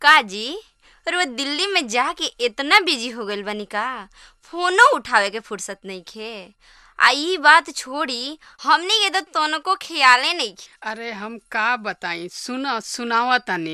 का जी रोज दिल्ली में जाके इतना बिजी हो गइल बानी का फोनो उठावे के फुर्सत नइखे आ ई बात छोड़ी हमनी के तो तनको ख्याले नइखे अरे हम का बताई सुन सुनावा तनी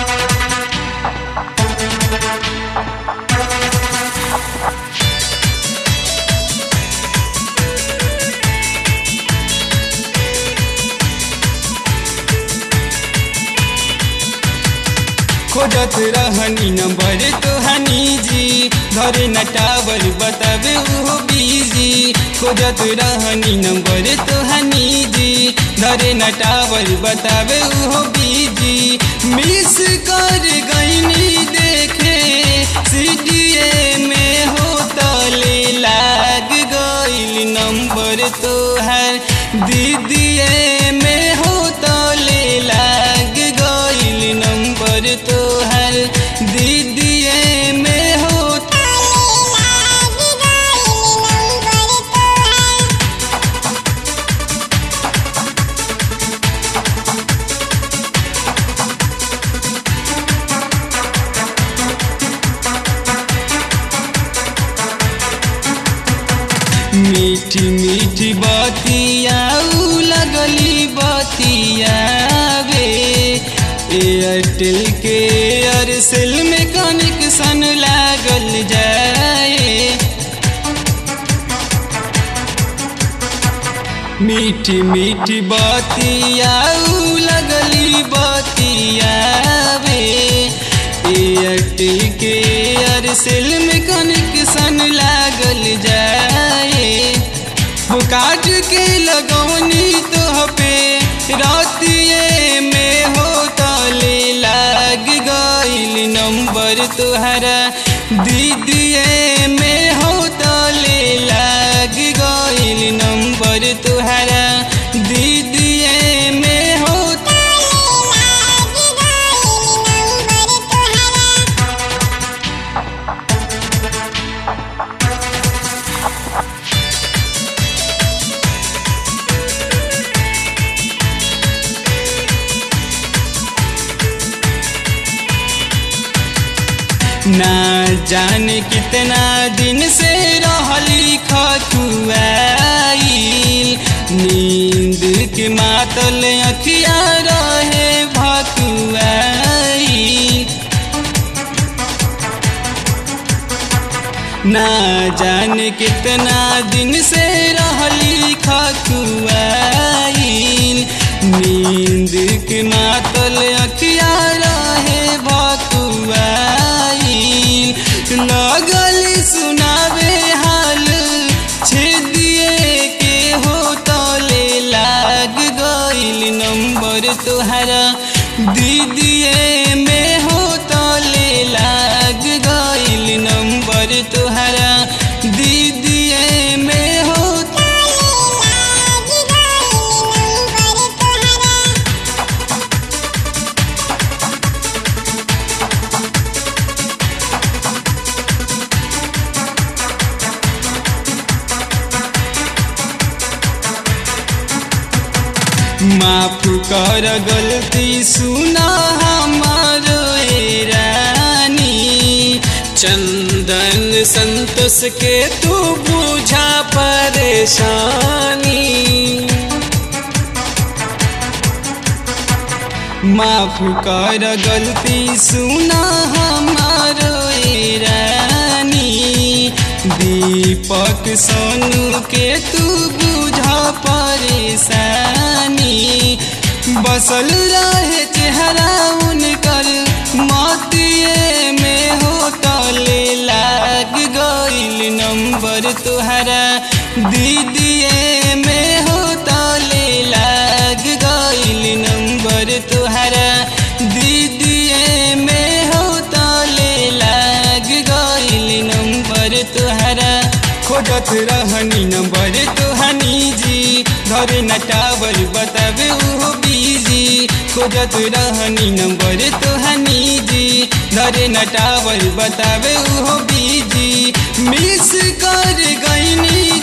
खोजत रहनी नंबर तोहनी जी धरे न टावर बतावे उहो बिजी खोजत रहनी नंबर तोहनी जी धरे न टावर बतावे उहो बिजी मिस कर गईनी देखे सीडीए में हो तले लाग गईल नंबर तोहर दीदीए में हो तले लाग गईल नंबर तोहर दीदीए में हो मीठी मीठी बतिया उ लगली बतिया वे एयरटेल के एयरसेल में कनेक्शन लागल जाए मीठी मीठी बतिया उ लगली बतिया वे एयरटेल के एयरसेल में कनेक्शन लागल जाए वो काट के लगौनी तो पे रातिए में हो तले लाग गईल नंबर तुहरा दीदिए में हो तले लाग गईल नंबर तुहरा दीदिए में हो ना जाने कितना दिन से रहली खकुआईल नींद के मातल अखिया रहे भकुआईल ना जाने कितना दिन से रहली खकुआईल नींद के मातल अखिया रहे भकुआईल लगल सुनावे हाल छेदिए के हो तले लाग गईल नंबर तोहरा दीदिए में हो तले लाग गईल नंबर तोहरा दीदिए में हो माफ कर गलती सुना हमारो ए रानी चंदन संतोष के तू बुझा परेशानी माफ कर गलती सुना हमारो ए रानी दीपक सोनू के तू बुझा परेशानी बसल रहे चेहरा उनकर मोतिए में हो तले लाग गईल नंबर तुहरा दीदिए में हो तले लाग गईल नंबर तुहरा दीदिए में हो तले लाग गईल नंबर तुहरा खोजत रहनी नंबर तुहनी जी घरे न टावर बतावे उहो बिजी खोजत रहनी नंबर तुहनी जी घरे न टावर बतावे उहो बिजी मिस कर गईनी